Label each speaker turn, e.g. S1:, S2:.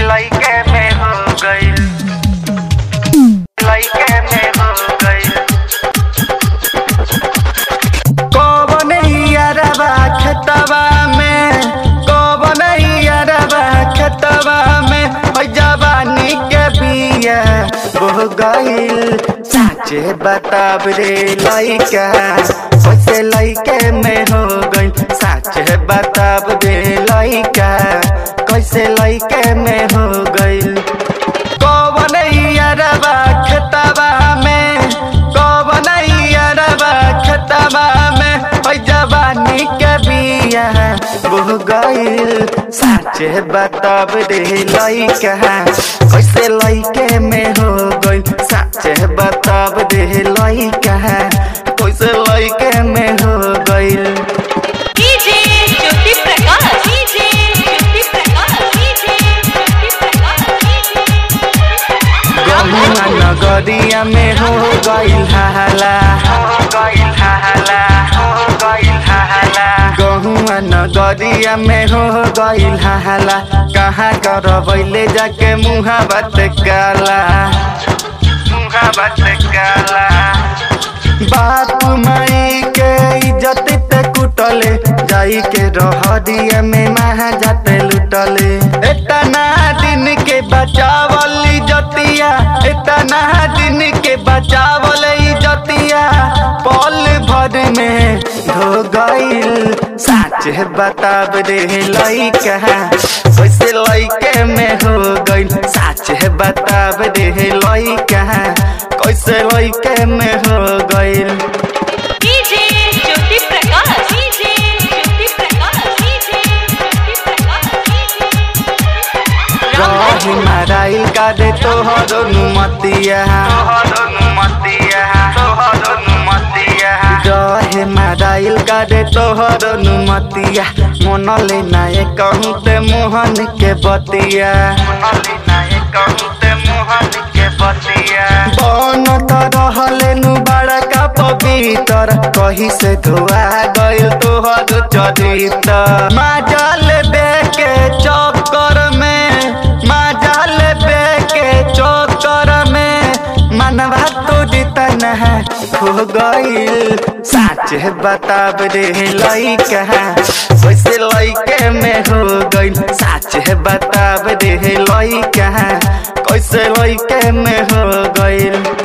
S1: लइके में हो गइल लइके में हो गइल कौन यारबा खेतवा में कौन यारबा खेतवा में ओइ जवानी के बिया बोह गइल साचे बताब रे लइका कैसे लइके में हो गइल साचे बताब रे लइका कैसे लइके में हो गइल कौन यारबा खेतवा में कौन यारबा खेतवा में ओइ जवानी के बिया बोह गइल साचे बताब रे लइका कैसे लइके में हो गइल साचे बताब रे लइका कैसे लइके में हो गइल
S2: DJ Jyoti Prakash DJ Jyoti Prakash DJ Jyoti Prakash
S1: गहुआ नगरिया में हो गइल हाला हो गइल हाला हो गइल हाला गहुआ नगरिया में हो गइल हाला कहाँ करबैले जाके मुहा बात काला मुहा बात काला बाप माई के इज्जत ते कुटले जाई के रहरिया में महा जाते लुटले इतना दिन के बचावल इज्जतिया इतना दिन के बचावल इज्जतिया पल भर में धो गइल साच बताब रे लइका कैसे लइके में हो गइल साच बताब रे लइका कैसे लइके में हो गइल
S2: DJ Jyoti Prakash DJ Jyoti Prakash DJ Jyoti Prakash
S1: रही माराइल कादे तोहर नुमतिया रहे माराइल कादे तोहर नुमतिया मनले नाये कहूँ ते मोहन के बतिया बन त रहले नु बड़का पवित्र कही से धोआ गइल तोहर चरित्र माजल बेके चक्कर में माजल बेके चक्कर में मनवा तो जितन है हो गइल साच बताब रे लइका कैसे लइके में हो गइल साच बताब रे लइका कैसे लइके में हो गइल